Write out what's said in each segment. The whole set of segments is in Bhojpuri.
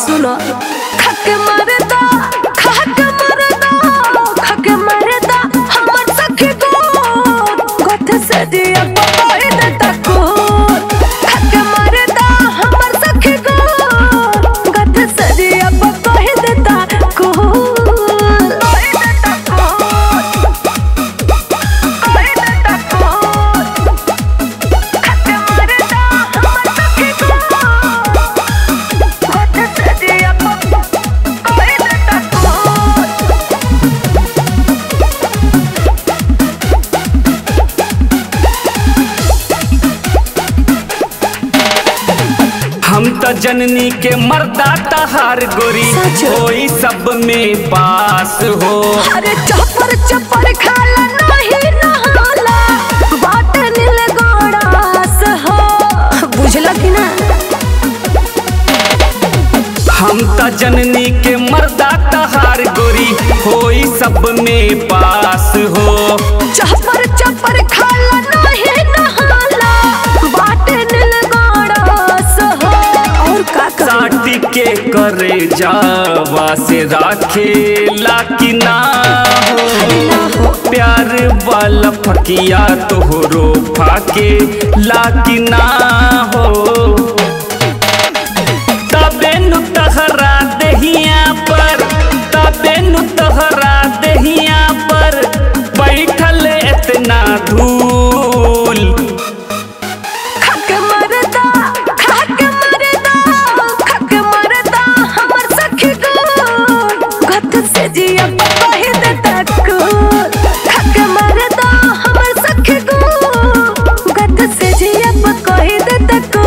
सुनो खके मरदा खके मरदा खके मरदा हमर सखी को गथ से दिया पपाई दे तको खके मरदा हमर सखी को गथ से दिया पपाई दे तको हम त जननी के मर्दा तहार गोरी सच। होई सब में पास हो अरे चपर चपर खाला नहीं नहाला बाट नील गोड़ास हो बुझला कि ना हम त जननी के मर्दा तहार गोरी होई सब में पास हो चपर चपर खाला नहीं नहाला बाट नील गोड़ास हो और का कर साटी के करे जावा से राखे लाकी ना हो प्यार वाला फकिया तोहरो फाके लाकी ना हो तबे नु तहरा दहिया पर तबे नु तहरा दहिया पर बैठल एतना धूल खक मरदा खक मरदा खक मरदा हमर सखी को गत से जिया पपाही दे तको खक मरदा हमर सखी को गत से जिया पपाही दे तको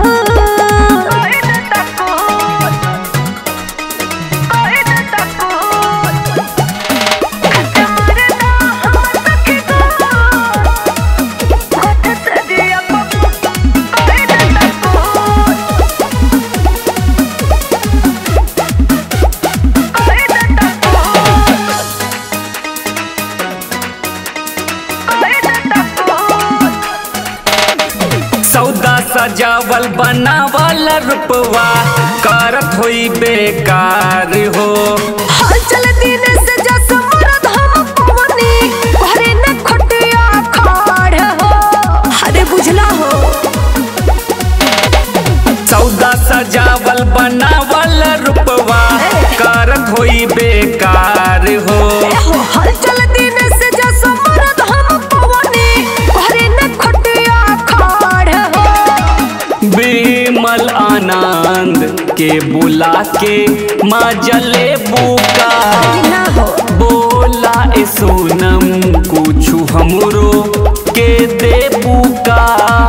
सौदा सजावल बनावल रुपवा करत होई बेकार हो हलचल दिन से जस मरद हम पवनी घरे न खटिया खाड़ हो अरे बुझला हो सौदा सजावल बनावल रुपवा करत होई बेकार हो ए हो हलचल दिन से जस मरद हम पवनी घरे न खटिया खाड़ हो बिमल आनंद के बुला के मजले बुका ना हो बोला ए सोनम कुछु हमरो के दे बुका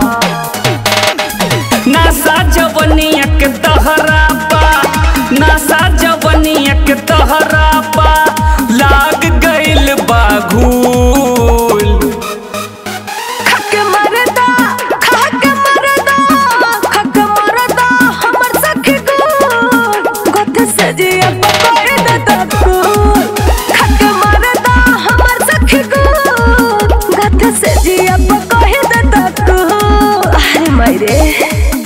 नशा जवनिया के तहरा पा नशा जवनिया के तहरा पा लाग गइल बाघूल खक मरदा खक मरदा खक मरदा हमर सखी को गत से जिया पपाई दे तको खक मरदा हमर सखी को गत से जिया पपाई दे तको अरे मायरे